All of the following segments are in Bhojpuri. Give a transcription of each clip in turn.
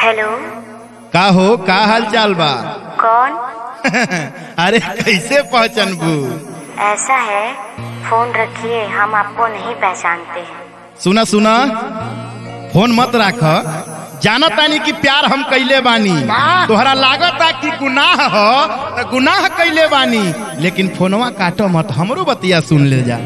हेलो का हो का हाल चाल बा कौन अरे कैसे पहचानबू ऐसा है फोन रखिए हम आपको नहीं पहचानते सुना सुना फोन मत राख जाना तानी कि प्यार हम कैले बानी तोहरा लागता कि गुनाह हो त गुनाह कैले बानी लेकिन फोनवा काटो मत हमरो बतिया सुन ले जा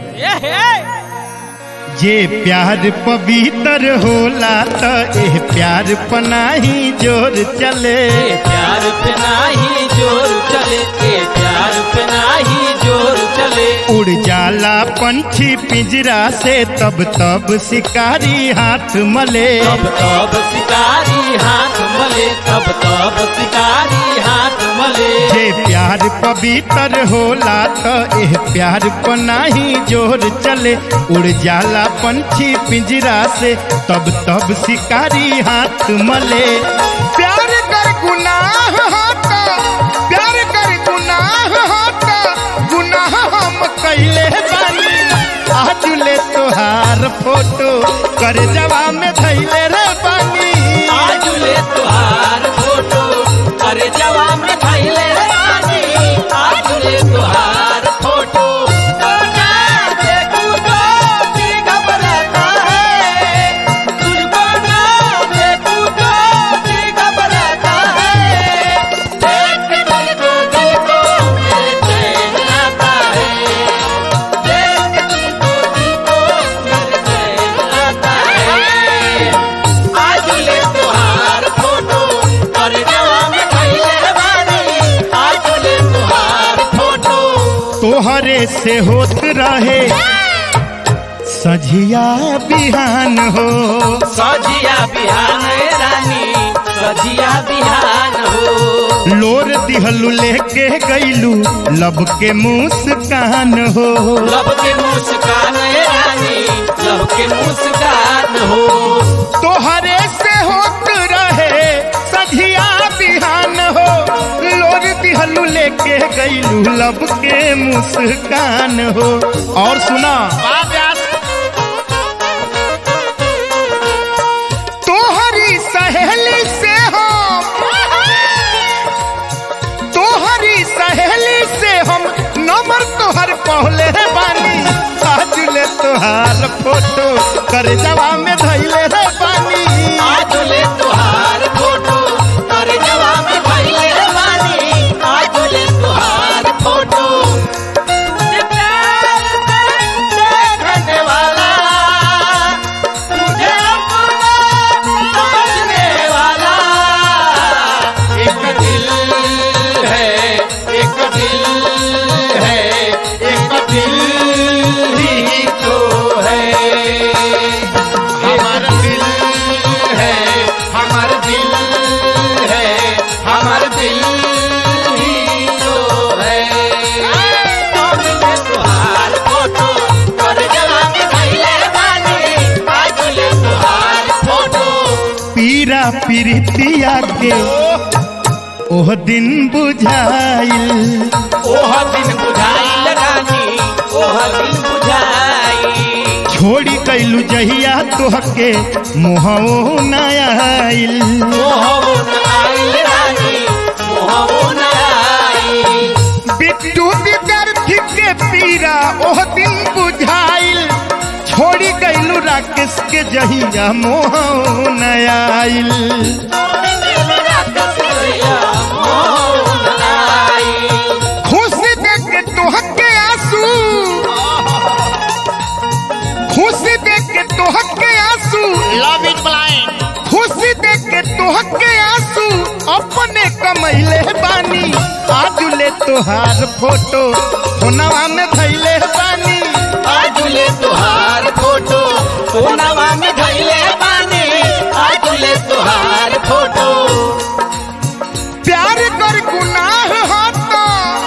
जे प्यार पवित्र होला त एह प्यार पनाही जोर चले प्यार पे नाही जोर चले के प्यार पे नाही जोर चले उड़ जाला पंछी पिंजरा से तब तब शिकारी हाथ मले तब तब शिकारी हाथ मले तब तब शिकारी हाथ मले जे प्यार पवित्र होला त एह प्यार पनाही जोर चले उड़ जाला पंछी पिंजरा से तब तब शिकारी हाथ मले प्यार कर गुनाह होता प्यार कर गुनाह होता गुनाह हम कैले बानी आज ले तोहार फोटो कर जवा में धैले रे बानी आज ले तुहार फोटो अरे जवा में खैले रानी आज ले तुहार फोटो ना देखूं तो भी घबराता है तुझको ना देखूं तो भी घबराता है देख के तुझको दिल को मेरे चैन आता है देख के तुझको दिल को मेरे चैन आता है आज ले तुहार फोटो और जवा में खैले बानी आज ले तुहार फोटो तोहरे से होत रहे सझिया बिहान हो सजिया बिहान रानी सजिया बिहान हो लोर दिहलू लेके गईलू लब के मुस्कान हो लब के मुस्कान रानी लब के मुस्कान हो तोहरे से होत रहे सझिया बिहान हो लोर दिहलू लेके गईलू लब के मुस्कान हो और सुना तोहरी सहेली से हम तोहरी सहेली से हम नंबर तोहर पहले बानी आज ले तोहार फोटो कर जवा में धैले रे बानी आज ले तुहार फोटो और जवा में खैले बानी आज ले तुहार फोटो तुझे प्यार से देखने वाला तुझे अपना समझने वाला एक दिल है एक दिल है एक दिल ही तो है हमारा दिल है हमारा दिल है हमारा दिल ही तो है तुहार फोटो कर जला के खैले बानी आज ले तुहार फोटो पीरा पीरितिया के ओह दिन बुझाइल ओह दिन बुझाइल रानी ओह दिन बुझाई छोड़ी कैलू जहिया तोहके मोहो न आइल मोहबो न आइल रानी मोहबो न आई बिट्टू विद्यार्थी के पीरा ओह दिन बुझाइल छोड़ी गईलू राकेश के जहिया मोह न आइल खुशी देख के तोहके आंसू खुशी देख के तोहके आंसू लव इज ब्लाइंड खुशी देख के तोहके आंसू अपने कमैले बानी आज ले तोहार फोटो फोनवा में धैले बानी आज ले तुहार फोटो सोनावा में धैले बानी आज ले तुहार फोटो प्यार कर गुनाह होता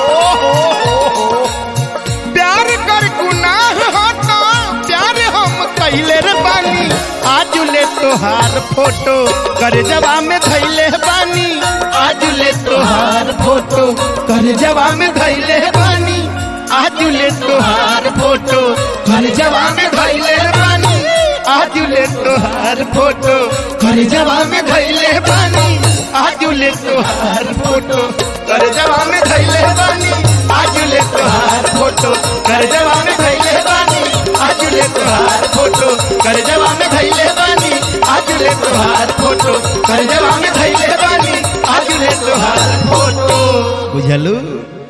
प्यार कर गुनाह होता प्यार हम कैले रे बानी आज ले तोहार फोटो कर जवा में धैले बानी आज ले तोहार फोटो कर जवा में धैले बानी आज ले तोहार फोटो कर जवा में धैले बानी आज ले तोहार फोटो कर जवा में धैले बानी तोहार फोटो कर जवा में धैले बानी आज ले तोहार फोटो कर जवा में धैले बानी आज ले तोहार फोटो कर जवा में धैले बानी आज ले तोहार फोटो कर जवा में धैले बानी आज ले तोहार फोटो बुझलू